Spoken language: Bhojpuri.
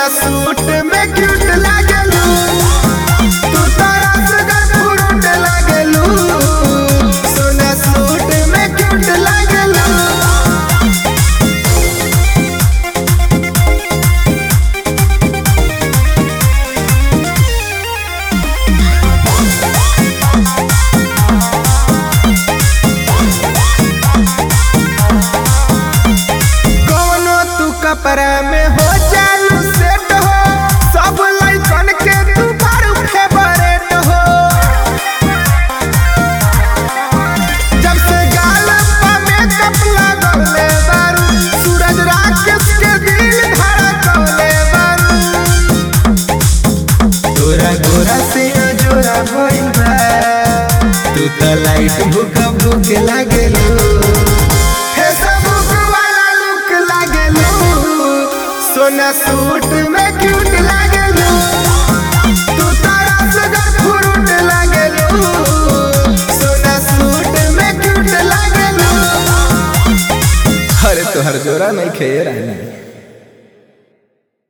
सोना सूट में क्यूट लागलू तू तो रसगर फ्रूट लागलू सोना सूट में क्यूट लागलू कौनो तू कपड़ा में हो चालू सेट हो सब लइकन के तू बारू फेवरेट हो जब से गाल पा मेकअप लगौले बारू सूरज राकेश के दिल धड़कौले बारू तोरा गोरा से जोरा भइल बा तू त लाइट भूख भूख लागेलू हे सबुक वाला लुक लागेलू सोना सूट में क्यूट लागेलू तू तारा सगर फ्रूट लागेलू सोना सूट में क्यूट लागेलू अरे तोहर जोरा नहीं खेए रहना